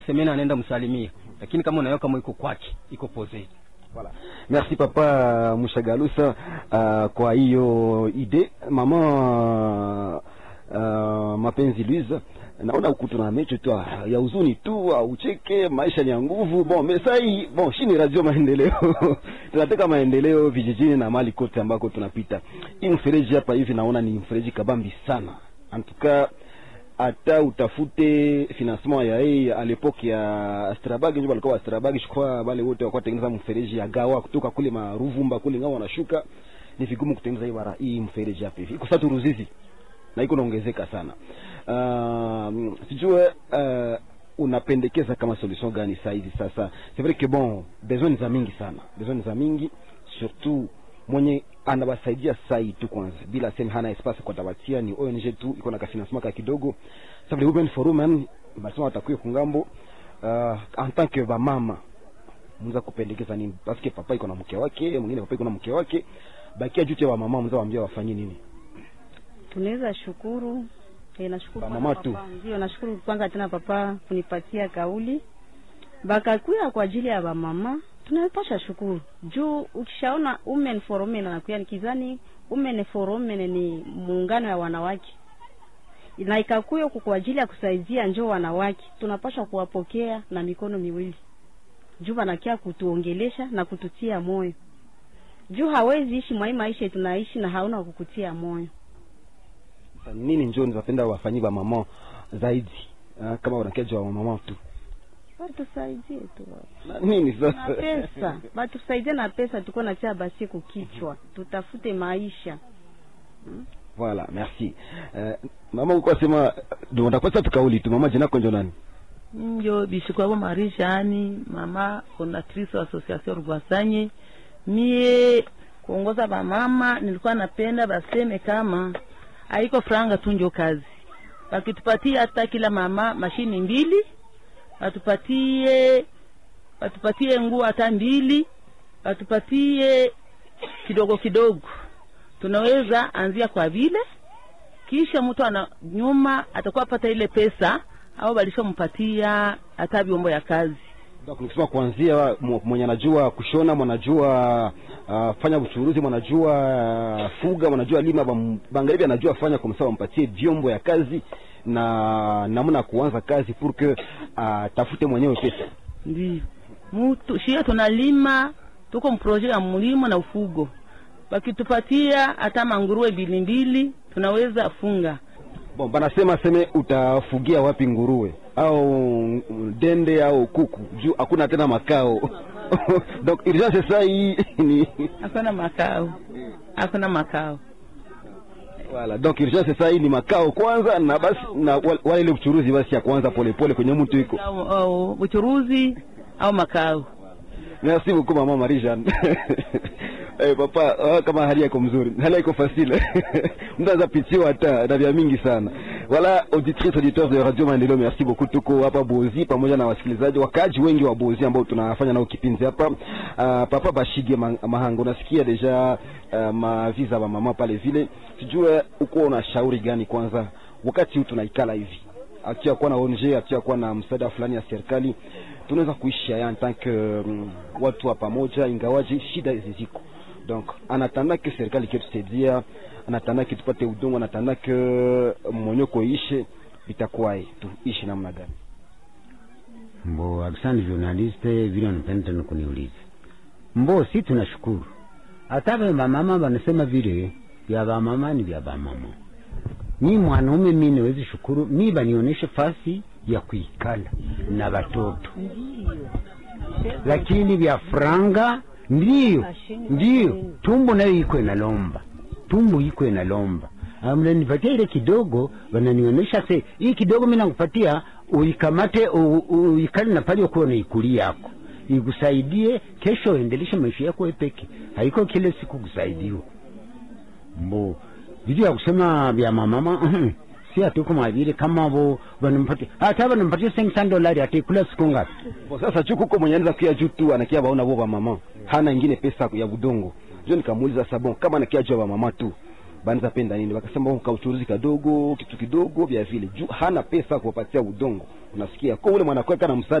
semeni anaenda msalimia, lakini kama unayo kama iko kwake iko pose. Voilà. Merci papa Mushagalusa uh, kwa hiyo ide mama uh, mapenzi Louise naona huku tuna mecho tu ya huzuni tu, ucheke, maisha ni ya nguvu. Bon mesai bon, shini radio maendeleo tunataka maendeleo vijijini na mali kote ambako tunapita. Hii mfereji hapa hivi naona ni mfereji kabambi sana, antuka hata utafute financement ya hii a l'époque ya Strabag, ndio walikuwa Strabag, je crois wale wote walikuwa tengeneza mfereji ya gawa kutoka kule maruvumba kule ngao wanashuka, ni vigumu kutengeneza hii bara hii mfereji hapa hivi, iko sasa Ruzizi na iko naongezeka sana. Uh, sijue uh, unapendekeza kama solution gani saa hizi sasa? C'est vrai que bon, besoin za mingi sana, besoin za mingi surtout mwenye anawasaidia sai tu kwanza, bila sema hana espace kwa tabatia, ni ONG tu iko na kafinancement ka kidogo. Sasa vile Women for Women basema watakuwa kungambo uh, en tant que bamama mnaweza kupendekeza nini? Parce que papa iko na mke wake, mwingine papa iko na mke wake, bakia juu ya mama, mnaweza waambia wafanye nini? tunaweza shukuru e, nashukuru Ba kwanza mama papa. tu. Ndio, nashukuru kwanza tena papa kunipatia kauli bakakuya kwa ajili ya bamama, tunapasha shukuru juu ukishaona women for women anakuya nikizani women for women ni muungano ya wanawake na ikakuya huku kwa ajili ya kusaidia njoo wanawake, tunapasha kuwapokea na mikono miwili juu wanakia kutuongelesha na kututia moyo juu hawezi ishi mwai maisha tunaishi na hauna wa kukutia moyo. Sasa nini njoo nizapenda wafanyie ba mama zaidi uh, kama wanakeja wa mama tu Batusaidie tu na nini na sasa pesa, batusaidie na pesa, tuko na tia basi kukichwa, tutafute maisha. Voilà, merci. Uh, mama uko sema ndio ndakwasa tukauli tu mama jina konjo nani? njo bishikwabo marishani mama fondatrice wa association Rwasanye. Mie kuongoza bamama, nilikuwa napenda baseme kama haiko franga tu njo kazi, wakitupatia hata kila mama mashini mbili, watupatie watupatie nguo hata mbili, watupatie kidogo kidogo, tunaweza anzia kwa vile kisha mtu ana nyuma atakuwa pata ile pesa au balishampatia hata vyombo ya kazi. Donc nikisema kuanzia mw- mwenye anajua kushona, mwanajua uh, fanya uchuruzi, mwanajua uh, fuga, mwanajua lima, bam- bangalibi anajua fanya kwa msawa, mpatie vyombo ya kazi na namna ya kuanza kazi pour que atafute mwenyewe pesa. Ndio mtu shia tunalima, tuko mproje ya mlimo na ufugo, wakitupatia hata manguruwe mbili mbili tunaweza funga. Bon, banasema seme utafugia wapi nguruwe au mm, dende au kuku juu hakuna tena makao donc urgence sasa hii ni Hakuna makao, hakuna makao. Voilà, donc urgence sasa hii ni makao kwanza, na basi na wale wale ile uchuruzi basi ya kwanza polepole kwenye mtu iko. Au, au uchuruzi au makao. Merci beaucoup mama Marie Jeanne. Eh, papa ah, kama hali yako mzuri, hali yako facile mtu anaweza pitiwa hata na vya mingi sana. Voilà, auditrice auditeur de Radio Maendeleo, merci beaucoup. Tuko hapa Bozi pamoja na wasikilizaji wakaji wengi wa Bozi ambao tunafanya nao kipindi hapa. Uh, papa Bashige Ma- Mahanga, unasikia deja uh, maviza wa mama pale vile, sijue uko una shauri gani kwanza wakati huu tunaikala hivi akia kuwa na ONG akia kuwa na msaada fulani ya serikali, tunaweza kuishi haya en tant que mm, watu wa pamoja, ingawaje shida hizi ziko. Donc anatanda ke serikali iketusaidia, anatanda ke tupate udongo, anatanda ke monyoko ishe, itakuwaje? Tuishi namna gani? Mbo, asante journaliste, vile unapenda tena kuniuliza. Mbo, si tunashukuru. Hata vya bamama wanasema vile vya bamama ni vya bamama. Mi mwanaume mi niwezi shukuru, mi banionyeshe fasi ya kuikala na watoto, lakini vya franga ndiyo ndiyo, tumbo nayo iko inalomba, tumbo iko inalomba. Ah, mnanipatia ile kidogo, wananionyesha se hii kidogo, mi nakupatia uikamate, u- u- uikale na pale ukuwa naikuli yako ikusaidie kesho, uendeleshe maisha yako wewe peke, haiko kile siku kusaidiwa mbo vitu ya kusema vya mamama si hatuko mavile kama vo wanampatia hata wanampatia 500 dolari atakula siku ngapi? Kwa sasa chuku huko mwenye anaweza kuya juu tu anakia baona bo mama hana ingine pesa ya budongo. Ndio nikamuuliza sasa, bon kama anakia juu ya mama tu banaweza penda nini wakasema kauchuruzi kadogo kitu kidogo vya vile juu hana pesa kuwapatia udongo unasikia ko ule mwanakweka na msaada